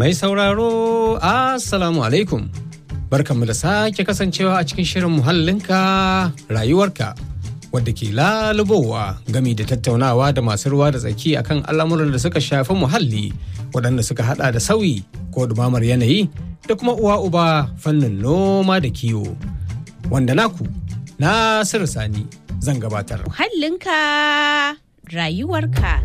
Mai sauraro, Assalamu alaikum. Barkanmu da sake kasancewa a cikin shirin muhallinka rayuwarka wadda ke lalubowa gami da tattaunawa da masu ruwa da tsaki akan al'amuran da suka shafi muhalli waɗanda suka hada da sauyi ko dumamar yanayi da kuma uwa uba fannin noma da kiwo. Wanda naku, Nasiru Sani zan gabatar. Muhallinka rayuwarka.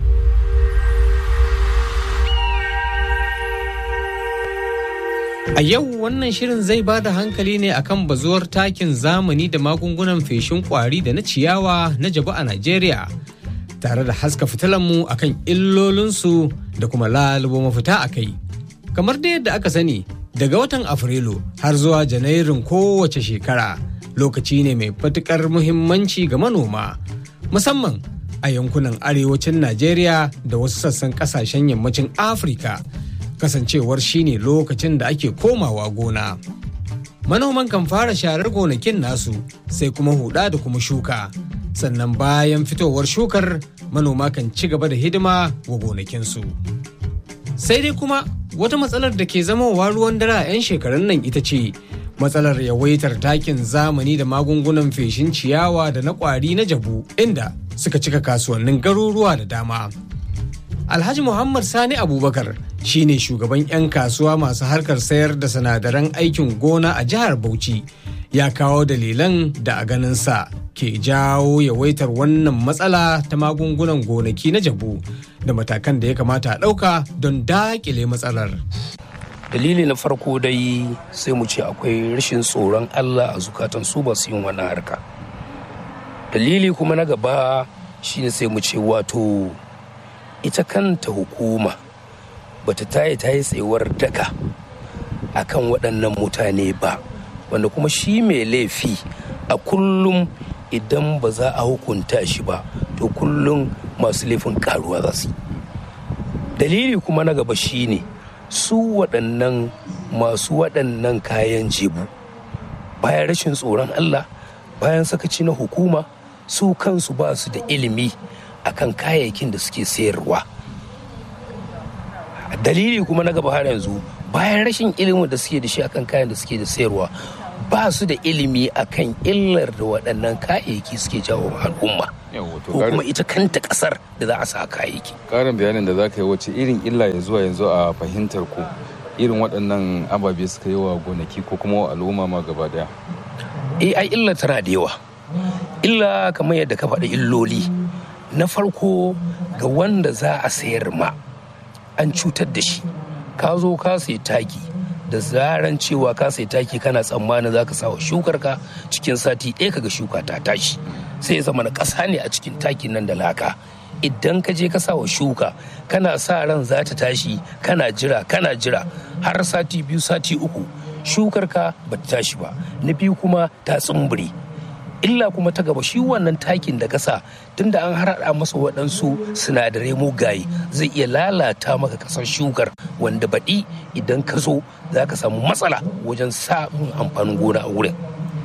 A yau wannan shirin zai ba da hankali ne akan bazuwar takin zamani da magungunan feshin kwari da na ciyawa na jabu a Najeriya. Tare da haska fitilanmu akan illolinsu da kuma lalubo mafita a kai. Kamar da yadda aka sani, daga watan Afrilu har zuwa Janairun kowace shekara lokaci ne mai fatukar muhimmanci ga manoma, musamman a yankunan arewacin Najeriya da wasu sassan kasashen yammacin Afirka. kasancewar shine lokacin da ake komawa gona. Manoman kan fara sharar gonakin nasu sai kuma huda da kuma shuka. Sannan bayan fitowar shukar manoma kan ci gaba da hidima wa gonakinsu. Sai dai kuma wata matsalar da ke zamowa ruwan dare a 'yan shekarun nan ita ce matsalar yawaitar takin zamani da magungunan feshin ciyawa da na kwari na jabu inda suka cika kasuwannin garuruwa da dama. Alhaji Muhammad Sani Abubakar shine shugaban 'yan kasuwa masu harkar sayar da sinadaran aikin gona a jihar Bauchi ya kawo dalilan da a ganinsa ke jawo yawaitar wannan matsala ta magungunan gonaki na jabu da matakan da ya kamata a ɗauka don daƙile matsalar. dalili na farko dai sai mu ce akwai rashin tsoron allah a zukatan su ba su yin wannan harka dalili kuma na gaba shine sai mu ce wato ita kanta hukuma bata tayi ta yi tsayuwar daka akan waɗannan mutane ba wanda kuma shi mai laifi a kullum idan ba za a hukunta shi ba to kullum masu laifin karuwa za su dalili kuma na gaba shine su waɗannan masu waɗannan kayan jebu bayan rashin tsoron allah bayan sakaci na hukuma su kansu ba su da ilimi akan kayayyakin da suke sayarwa dalili kuma na gaba har yanzu bayan rashin ilimin da suke da shi akan kayan da suke da sayarwa ba su da ilimi akan illar da waɗannan kayayyaki suke jawo al'umma ko kuma ita kanta ƙasar da za a sa kayayyaki ƙarin bayanin da za ka yi wace irin illa ya zuwa yanzu a fahimtar ku irin waɗannan ababe suka yi wa gonaki ko kuma al'umma ma gaba daya eh ai illa tana da yawa illa kamar yadda ka faɗi illoli na farko ga wanda za a sayar ma an cutar da shi ka zo ka sai taki da zaran cewa ka sai taki kana tsammanin za ka sawa shukar ka cikin sati ɗaya kaga shuka ta tashi sai zama na ƙasa ne a cikin takin nan da laka idan ka je ka sawa shuka kana sa ran za ta tashi kana jira kana jira har sati biyu sati uku shukar ka ba ta tashi ba na biyu kuma ta tsumbure illa kuma ta gaba shi wannan takin da kasa tunda an harada masa waɗansu sinadarai mugaye zai iya lalata maka kasar shukar wanda baɗi idan ka zo za ka samu matsala wajen samun amfanin gona a wurin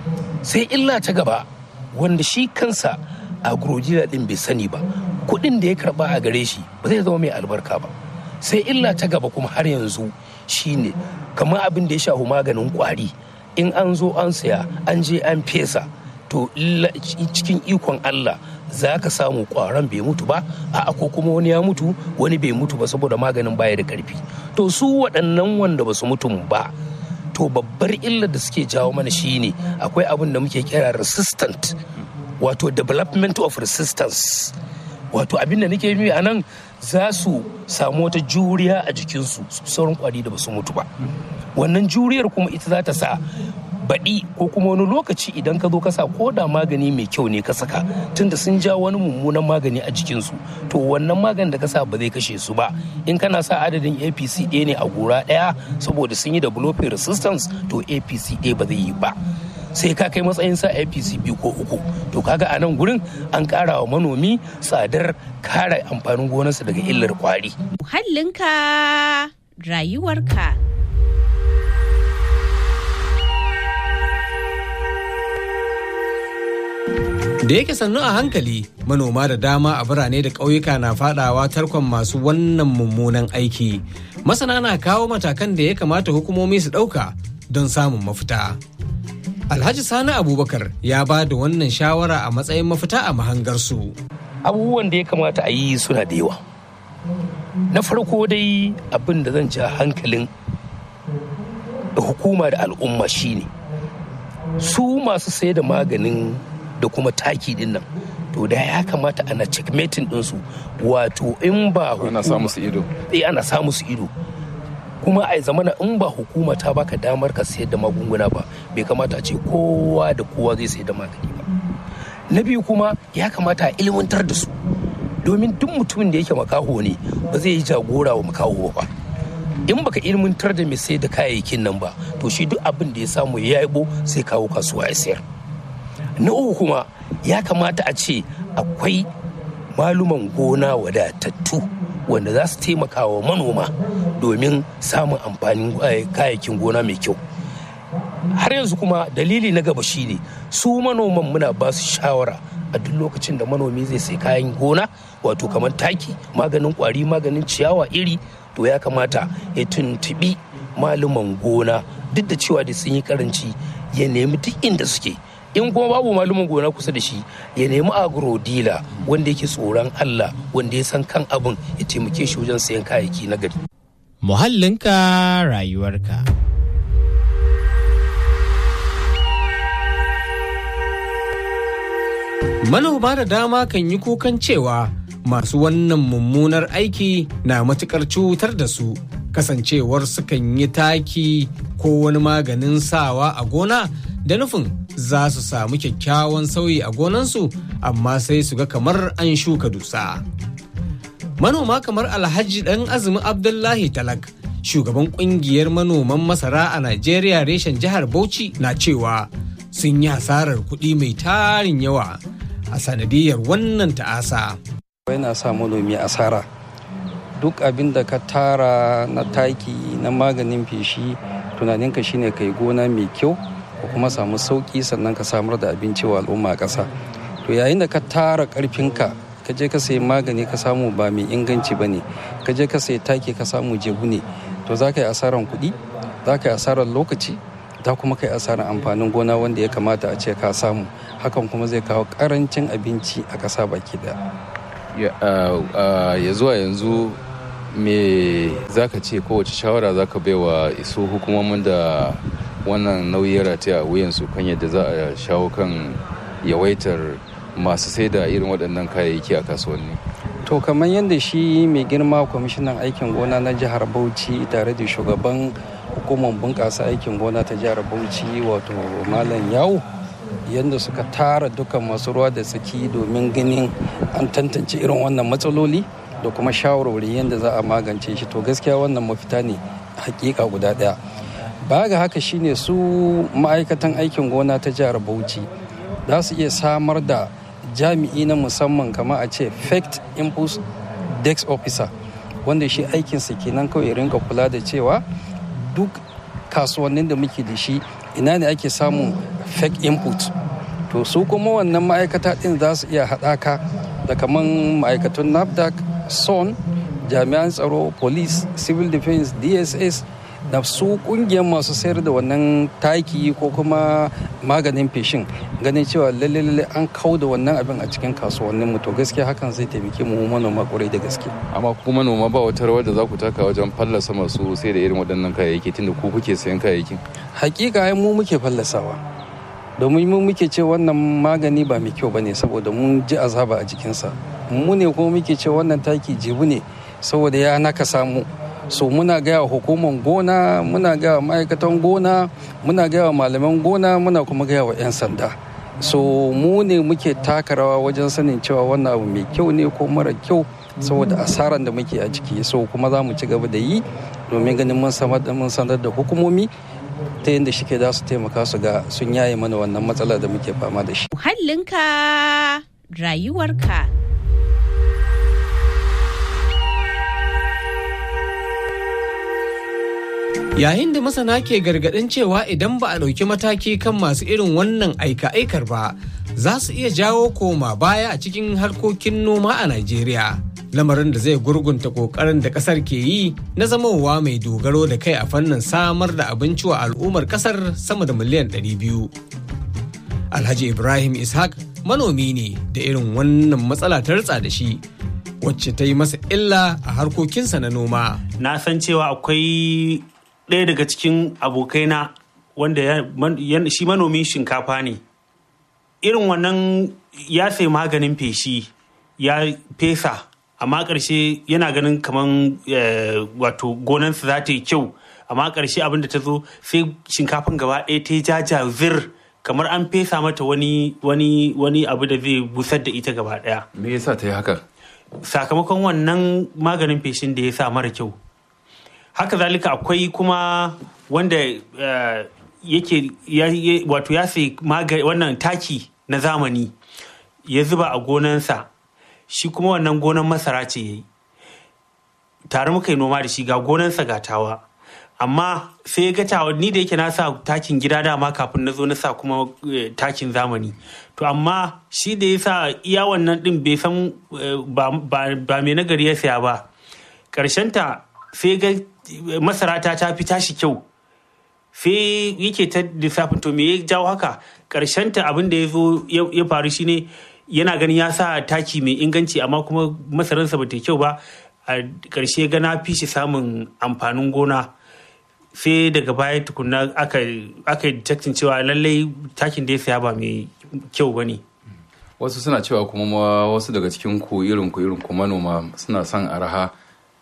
sai illa ta gaba wanda shi kansa agrojila ɗin bai sani ba kuɗin da ya karɓa a gare shi ba zai zama mai albarka ba sai illa ta gaba kuma har yanzu shine kamar abin da ya shafi maganin kwari in an zo an saya an je an fesa to cikin ikon Allah za ka samu kwaron bai mutu ba a ko kuma wani ya mutu wani bai mutu ba saboda maganin baya da karfi to su waɗannan wanda ba su mutum ba to babbar illar da suke jawo mana shine akwai abin da muke kira resistant wato development of resistance wato abin da nake yi a nan za su samu wata juriya a jikinsu sauran kwari da ba su mutu ba wannan juriyar kuma ita za ta sa baɗi ko kuma wani lokaci idan ka zo ka sa ko da magani mai kyau ne ka saka tunda sun ja wani mummunan magani a jikinsu to wannan maganin da ka sa ba zai kashe su ba in kana sa adadin apc ɗaya ne a gora ɗaya saboda sun yi developing resistance to apc ɗaya ba zai yi ba sai ka kai matsayin sa apc biyu ko uku to kaga a nan gurin an ƙara wa manomi tsadar kare amfanin gonarsa daga illar kwari Muhallinka rayuwarka. da yake sannu a hankali manoma da dama a birane da ƙauyuka na fadawa tarkon masu wannan mummunan aiki masana na kawo matakan da ya kamata hukumomi su ɗauka don samun mafita alhaji sani abubakar ya ba da wannan shawara a matsayin mafita a mahangarsu abubuwan da ya kamata a yi suna da yawa na farko dai abin da zan ja hankalin hukuma da al'umma shine su masu sai da maganin da kuma taki din nan to da ya kamata ana checkmating ɗinsu wato in ba ana samu su ido eh ana samu su ido kuma a zamana in ba hukuma ta baka damar ka sayar da magunguna ba bai kamata a ce kowa da kowa zai sayar da magani ba na biyu kuma ya kamata a ilmantar da su domin duk mutumin da yake makaho ne ba zai yi jagora wa makaho ba in baka ilmantar da mai sai da kayayyakin nan ba to shi duk abin da ya samu ya yabo sai kawo kasuwa ya sayar na uku kuma ya kamata a ce akwai maluman gona wadatattu wanda za su taimaka wa manoma domin samun amfanin kayayyakin gona mai kyau har yanzu kuma dalili na gaba shine su manoman muna ba su shawara a duk lokacin da manomi zai sai kayan gona wato kamar taki maganin kwari maganin ciyawa iri to ya kamata ya tuntubi maluman gona duk da cewa da sun yi karanci ya nemi duk inda suke in kuma babu malumin gona kusa da shi ya nemi agro dealer wanda yake tsoron Allah wanda ya san kan abin ya taimake shi wajen sayan kayayyaki na gari. Muhallinka rayuwarka. Manoma da dama kan yi kukan cewa masu wannan mummunar aiki na matukar cutar da su kasancewar sukan yi taki ko wani maganin sawa a gona da nufin za su samu kyakkyawan sauyi a gonansu amma sai su ga kamar an shuka dusa. Manoma kamar Alhaji ɗan azumi Abdullahi Talak, shugaban ƙungiyar manoman masara a Najeriya reshen jihar Bauchi na cewa sun yi hasarar kuɗi mai tarin yawa a sanadiyar wannan ta'asa. yana sa manomi asara duk abin da ka tara na taki na maganin feshi tunaninka shine kai gona mai kyau ko kuma samu sauki sannan ka samar da abinci wa al'umma a ƙasa to yayin da ka tara ƙarfinka ka je ka sayi magani ka samu ba mai inganci ba ne ka je ka sayi taki ka samu jebu ne to za ka yi asarar kuɗi za ka yi asarar lokaci za kuma ka yi asarar amfanin gona wanda ya kamata a ce ka samu hakan kuma zai kawo ƙarancin abinci a ƙasa baki ɗaya ya zuwa yanzu me za ka ce kowace shawara za ka bai wa iso hukumomin da wannan nauyi ya rataya a wuyansu kan yadda za a shawo kan yawaitar masu sai da irin waɗannan kayayyaki a kasuwanni to kamar yadda shi mai girma kwamishinan aikin gona na jihar bauchi tare da shugaban hukumar bunƙasa aikin gona ta jihar bauchi wato malam yawo yadda suka tara dukkan masu ruwa da tsaki domin ganin an tantance irin wannan matsaloli da kuma shawarwari yadda za a magance shi to gaskiya wannan mafita ne hakika guda ɗaya baya ga haka shine su ma'aikatan aikin gona ta jihar bauchi za su iya samar da jami'i na musamman kamar a ce fact impulse dex officer wanda shi aikinsa kenan kawai rinka kula da cewa duk kasuwannin da muke da shi ina ne ake samun fake input to su kuma wannan ma'aikata din za su iya haɗaka da kamar ma'aikatun nafdac son jami'an tsaro police civil defense dss da su kungiyar masu sayar da wannan taki ko kuma maganin feshin ganin cewa lalle lalle an kau da wannan abin a cikin kasuwannin mu to gaskiya hakan zai taimake mu manoma kwarai da gaske amma ku manoma ba wata rawar da za ku taka wajen fallasa masu sai da irin waɗannan kayayyaki tunda ku kuke sayan kayayyakin hakika ai mu muke fallasawa domin mu muke ce wannan magani ba mai kyau bane saboda mun ji azaba a jikinsa mu ne kuma muke ce wannan taki jibu ne saboda ya naka samu so muna gaya hukumar gona muna gaya ma'aikatan gona muna gaya malaman gona muna kuma gaya wa 'yan sanda so mu ne muke taka rawa wajen sanin cewa wannan abu mai kyau ne ko mara kyau saboda asaran da muke a ciki so kuma za mu ci gaba da yi domin ganin mun sanar da hukumomi ta yadda shi ke za su taimaka su ga sun yaye mana wannan matsala da muke fama da shi. Muhallinka rayuwarka. Yayin da masana ke gargaɗin cewa idan ba a ɗauki mataki kan masu irin wannan aika-aikar ba, za su iya jawo koma baya a cikin harkokin noma a Najeriya. Lamarin da zai gurgunta ƙoƙarin da ƙasar ke yi na zamowa mai dogaro da kai a fannin samar da abinci wa al'ummar ƙasar sama da miliyan 200. Alhaji Ibrahim Ishaq manomi ne da irin wannan matsala ta ritsa da shi wacce ta yi masa illa a harkokinsa na noma. Na san cewa akwai ɗaya daga cikin abokaina wanda shi manomin shinkafa ne. Irin wannan ya sai maganin feshi ya fesa amma ƙarshe yana ganin kamar wato gonansa za ta yi kyau amma ƙarshe abin da ta zo sai shinkafan gaba ɗaya ta yi jajazir kamar an fesa mata wani wani wani abu da zai busar da ita gaba daya me yasa ta yi haka sakamakon wannan maganin feshin da ya sa mara kyau haka zalika akwai kuma wanda yake wato ya sai wannan taki na zamani ya zuba a gonansa shi kuma wannan gonan masara ce ya yi tare muka yi noma da shi ga gonansa gatawa amma sai ya gata ni da yake na sa takin gida dama kafin na zo na sa kuma takin zamani to amma shi da ya sa iya wannan din bai san ba mai nagari ya saya ba ta sai ga masara ta ta fi tashi kyau sai yake ta lissafin to me ya jawo haka ta abin da ya zo ya faru shine yana ganin ya sa taki mai inganci amma kuma masaransa ba ta kyau ba a ƙarshe ga na fi shi samun amfanin gona sai daga baya tukuna aka yi detecting cewa lallai takin da ya saya ba mai kyau ba ne wasu suna cewa kuma ma wasu daga cikin ku irin ku irin ku manoma suna son araha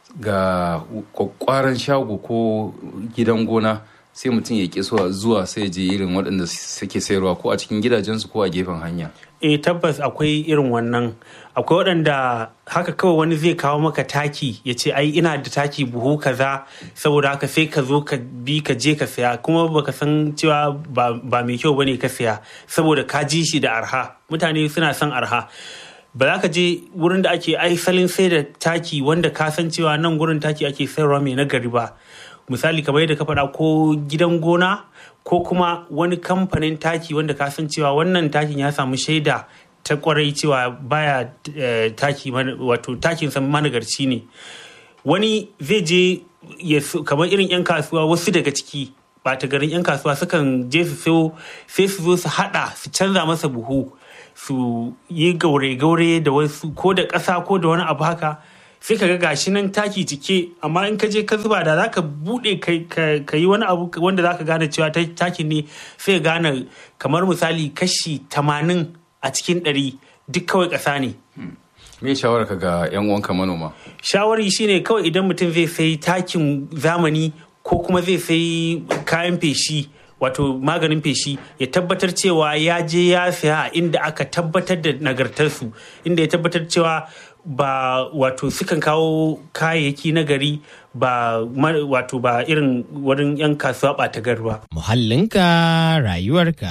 ga kwakwaran shago ko gidan gona sai mutum ya ƙi zuwa sai je irin waɗanda suke sayarwa ko a cikin gidajensu ko a gefen hanya eh tabbas akwai irin wannan akwai waɗanda haka kawai wani zai kawo maka taki ya ce ai ina da taki buhu kaza saboda haka sai ka zo ka bi ka je ka saya kuma baka san cewa ba mai kyau bane ka saya saboda ka ji shi da arha mutane suna son arha ba za ka je wurin da ake aisalin sai da taki wanda ka san cewa nan gurin taki ake sayarwa mai nagari ba misali kamar yadda ka faɗa ko gidan gona ko kuma wani kamfanin taki wanda ka san cewa wannan takin ya samu shaida ta kwarai cewa baya taki wato takin san managarci ne wani zai je kamar irin 'yan kasuwa wasu daga ciki ta garin 'yan kasuwa sukan je su so sai su zo su hada su canza masa buhu su yi gaure-gaure da wasu ko da ƙasa ko da wani abu haka sai ka ga gashi nan taki cike amma in ka je ka zuba da zaka bude ka yi wani abu wanda zaka gane cewa takin ne sai gane kamar misali kashi tamanin a cikin ɗari duk kawai ƙasa ne. Me shawara ka ga 'yan uwanka manoma? Shawari shine kawai idan mutum zai sai takin zamani ko kuma zai sai kayan feshi wato maganin feshi ya tabbatar cewa ya je ya saya inda aka tabbatar da nagartarsu inda ya tabbatar cewa ba wato sukan kawo kayayyaki na gari ba wato ba irin wurin 'yan kasuwa ɓata gar ba. Muhallinka rayuwarka.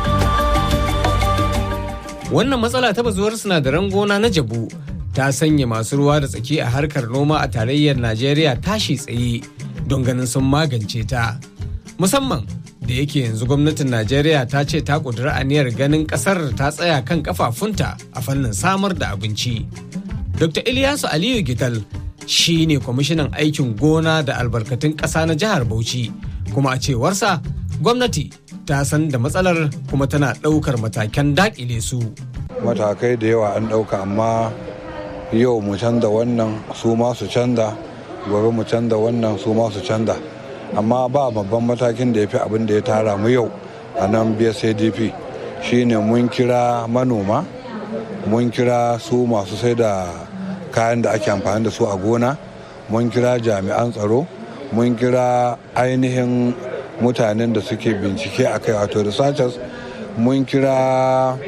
Wannan matsala ta bazuwar sinadaran gona na jabu ta sanya masu ruwa da tsaki a harkar noma a tarayyar Najeriya tashi tsaye don ganin sun magance ta. Musamman da yake yanzu gwamnatin Najeriya ta ce ta ƙudiri aniyar ganin ƙasar ta tsaya kan kafafunta a fannin samar da abinci. Dr. Ilyasu Aliyu Gital shi ne kwamishinan aikin gona da albarkatun ƙasa na jihar Bauchi kuma a cewarsa gwamnati ta san da matsalar kuma tana ɗaukar matakan daƙile su. Matakai da yawa an ɗauka amma yau mu canza wannan su ma su canza gobe mu canza wannan su ma su canza amma ba babban matakin da ya fi abin da ya tara mu yau a nan bsadp shine mun kira manoma mun kira su masu sai da kayan da ake amfani da su a gona mun kira jami'an tsaro mun kira ainihin mutanen da suke bincike a kai wato researchers mun kira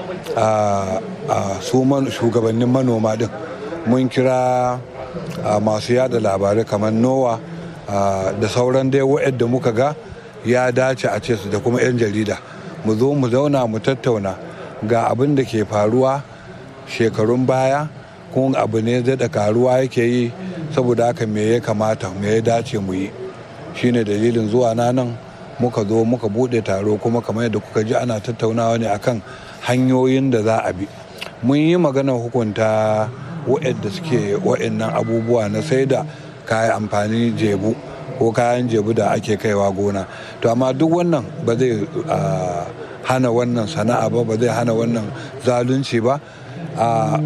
su shugabannin manoma din mun kira masu yada labarai kamar nowa da sauran dai wa'yadda muka ga ya dace a ce su da kuma 'yan jarida mu zo mu zauna mu tattauna ga abin da ke faruwa shekarun baya kuma abu ne da karuwa yake yi saboda haka me ya kamata me ya dace mu yi shine dalilin zuwa na nan muka zo muka bude taro kuma kamar yadda kuka ji ana tattaunawa ne akan hanyoyin da za a bi mun yi maganar hukunta waɗanda suke waɗannan abubuwa na sai da kayan amfani jebu ko kayan jebu da ake kaiwa gona to amma duk wannan ba zai hana wannan sana'a ba ba zai hana wannan zalunci ba a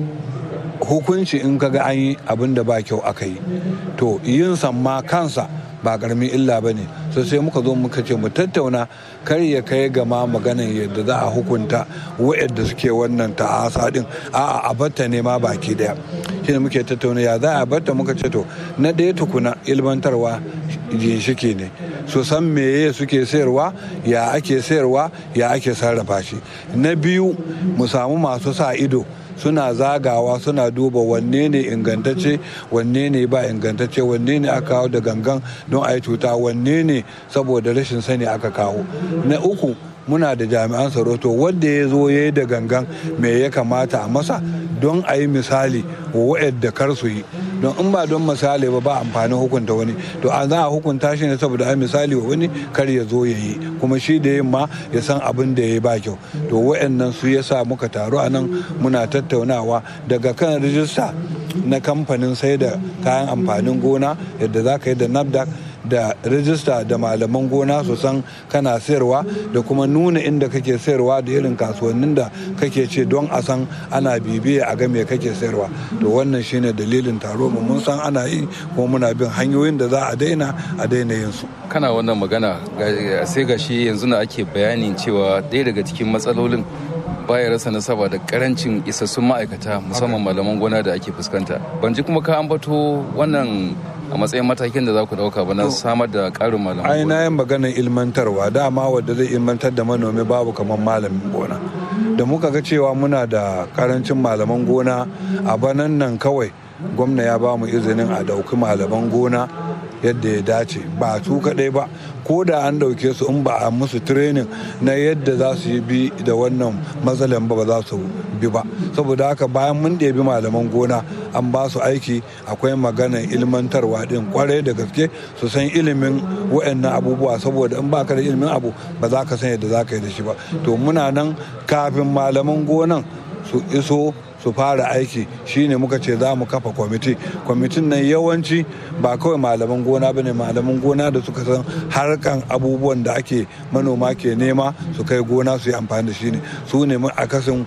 hukunci in kaga an yi abin da ba kyau aka yi to yin ma kansa ba karamin illa ba ne so sai muka zo muka ce mu tattauna kar ya kai gama maganan yadda za a hukunta wa'yadda suke wannan ta'asa din a'a a batta ne ma baki daya shi ne muke tattauna ya za a batta muka ce to na ɗaya tukuna ilmantarwa ginshiki ne su san meye suke sayarwa ya ake sayarwa ya ake sarrafa shi na biyu mu samu masu sa ido suna zagawa suna duba wanne ne ingantacce wanne ne ba ingantacce wanne ne aka kawo da gangan don a yi cuta wanne ne saboda rashin sani aka kawo na uku muna da jami'an tsaro to wanda ya zo ya yi da gangan me ya kamata a masa don a yi misali wa wa'yadda kar su yi don in ba don misali ba ba amfanin hukunta wani to a za a hukunta shi ne saboda a misali wa wani kar ya zo ya yi kuma shi da yin ma ya san abin da ya yi ba kyau to wa'annan su ya sa muka taru a nan muna tattaunawa daga kan rijista na kamfanin sai da kayan amfanin gona yadda za ka yi da nafdac da rijista da malaman gona su san kana sayarwa da kuma nuna inda kake sayarwa da irin kasuwannin da kake ce don a san ana bibiya a ga me kake sayarwa to wannan shine dalilin taro mu mun san ana yi kuma muna bin hanyoyin da za a daina a daina yin su kana wannan magana sai ga shi yanzu na ake bayanin cewa ɗaya daga cikin matsalolin baya rasa nasaba da karancin isassun ma'aikata musamman malaman gona da ake fuskanta ban ji kuma ka ambato wannan a matsayin matakin da za ku dauka ba na samar da karin malaman ai na yin maganar ilmantarwa dama wadda zai ilmantar da manomi babu kamar malamin gona da muka ga cewa muna da karancin malaman gona a banan nan kawai gwamna ya ba mu izinin a dauki malaman gona yadda ya dace ba su kaɗai ba ko da an ɗauke su in ba a musu training na yadda za su yi bi da wannan matsalan ba ba za su bi ba saboda haka bayan mun ɗebi malaman gona an ba su aiki akwai maganar ilmantarwa ɗin kwarai da gaske su san ilimin wa'annan abubuwa saboda in ba ka da ilimin abu ba za ka san yadda za ka yi da shi ba to muna nan kafin malaman gonan su iso su fara aiki shine muka ce za mu kafa kwamiti kwamitin nan yawanci ba kawai malaman gona bane malaman gona da suka san harkan abubuwan da ake manoma ke nema su kai gona su yi amfani da shi ne su ne akasin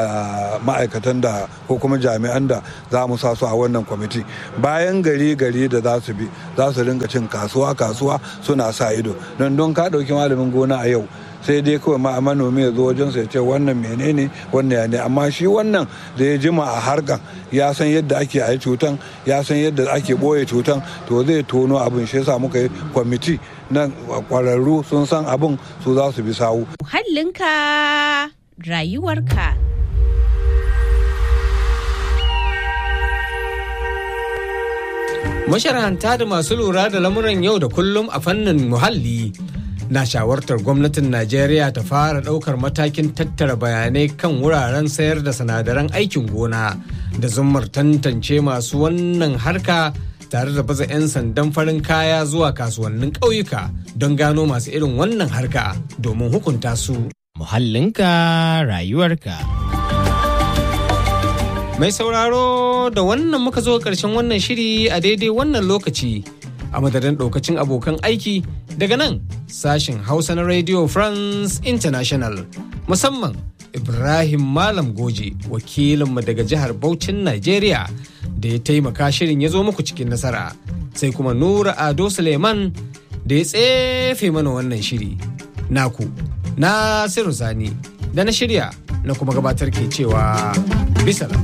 ma'aikatan da ko kuma jami'an da za mu sa su a wannan kwamiti bayan gari gari da za su bi za su ringa cin kasuwa kasuwa suna sa ido don don ka ɗauki malamin gona a yau sai dai kawai ma manomi ya zo wajen ya ce wannan menene wannan ya ne amma shi wannan da ya jima a harkan ya san yadda ake a yi cutan ya san yadda ake boye cutan to zai tono abin shi yasa muka yi kwamiti na kwararru sun san abin su za su bi sawu muhallinka rayuwarka masharanta da masu lura da lamuran yau da kullum a fannin muhalli na shawartar gwamnatin Najeriya ta fara ɗaukar matakin tattara bayanai kan wuraren sayar da sinadaran aikin gona da zummar tantance masu wannan harka tare da baza 'yan sandan farin kaya zuwa kasuwannin ƙauyuka don gano masu irin wannan harka domin hukunta su. Muhallinka rayuwarka. Mai sauraro da wannan muka zo ƙarshen wannan shiri a daidai wannan lokaci. a madadin ɗaukacin abokan aiki daga nan sashin hausa na radio france international musamman ibrahim malam goje wakilinmu daga jihar Bauchin nigeria da ya taimaka shirin ya zo muku cikin nasara sai kuma nura ado suleiman da ya tsefe mana wannan shiri naku nasiru sani da na shirya na kuma gabatar ke cewa bisalam.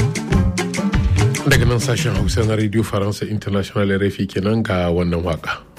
daga nan sashen hausa na radio faransa international rfi kenan ga wannan waka.